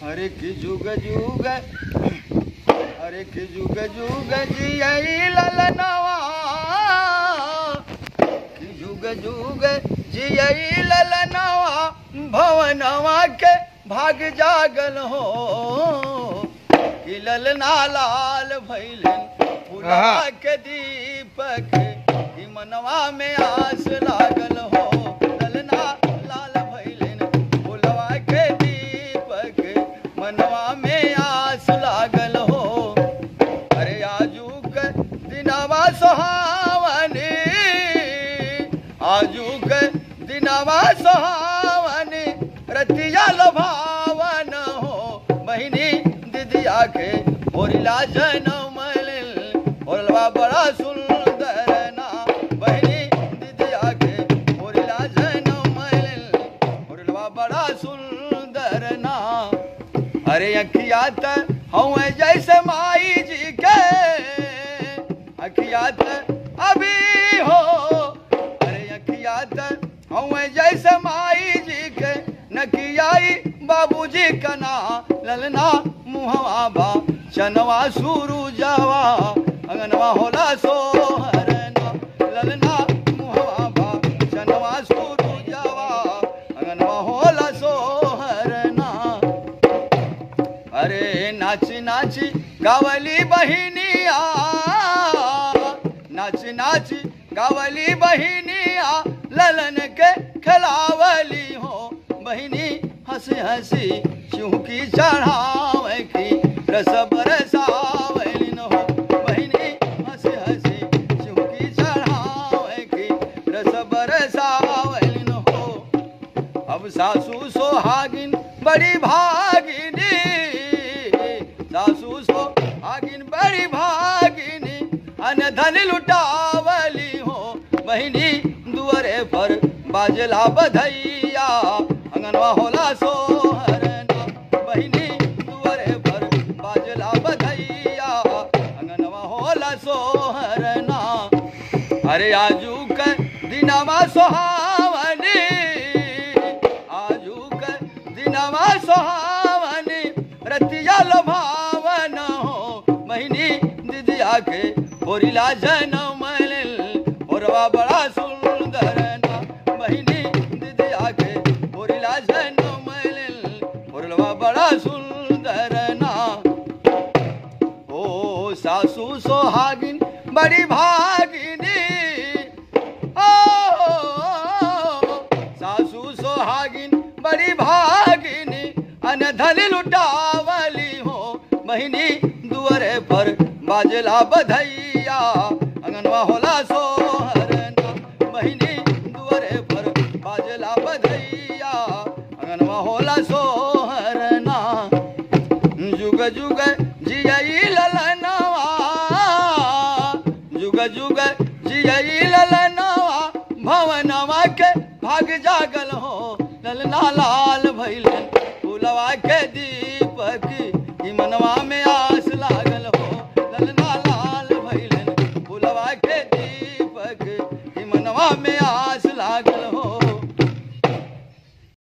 अरे कि जुग जुग अरे कि जुग जुग जियई ललनवा कि जुग जुग जियई ललनवा भवनवा के भाग जागल हो कि ललना लाल भैलन फुला आहा। के दीपक कि मनवा में आस लागल हो ललना लाल भैलन फुलवा के दीपक मनवा में आस लागल हो अरे आजू के दिनवा सुहावनी आजू के दिनवा सुहावनी रतिया लभावन हो बहिनी दिदिया के होरिला जनम होरलवा बड़ा सुंदर ना बहिनी दिदिया के होरिला जनम होरलवा बड़ा सुंदर ना अरे अखिया त हूँ जैसे माई जी के अखिया त अभी हो अरे अखिया त हूँ जैसे माई जी के नकियाई बाबूजी कना ललना मुहवा बा चनवा सुरु जावा अंगनवा होला सोहरना ललना मुहवा बा चनवा सुरु जावा अंगनवा होला सोहरना अरे नाची नाची गावली बहिनिया नाची नाची गावली बहिनिया ललन के खिलावली हो बहिनी हंसी हंसी चूंकि चढ़ावे की रस बरसावलिन हो बहिनी हंसी हंसी चूंकि चढ़ावे की रस बरसावलिन हो अब सासू सोहागिन बड़ी भागिनी सासू सोहागिन बड़ी भागिनी अन धन लुटावली हो बहिनी दुअरे पर बाजला बधैया अंगनवा होला सोहरना बहिनी दुअरे पर बाजला बधैया अंगनवा होला सोहरना अरे आजू के दिनवा सोहावनी आजू के दिनवा सोहावनी रतिया लोभावन हो बहिनी दिदिया के होरिला जनम होरवा बड़ा सुंदर ना बहिनी दिदिया के होरिला जनम होरवा बड़ा सुंदर ना ओ सासू सोहागिन बड़ी भागिनी ओ सासू सोहागिन बड़ी भागिनी अन धन लुटावली हो बहिनी दुअरे पर बाजला बधैया अंगनवा होला सोहरना बहिनी दुअरे पर बाजला बधैया अंगनवा होला सोहरना जुग जुग जियई ललनवा जुग जुग जियई ललनवा भवनवा के भाग जागल हो ललना लाल भैलन फूलवा के दीपक ई मनवा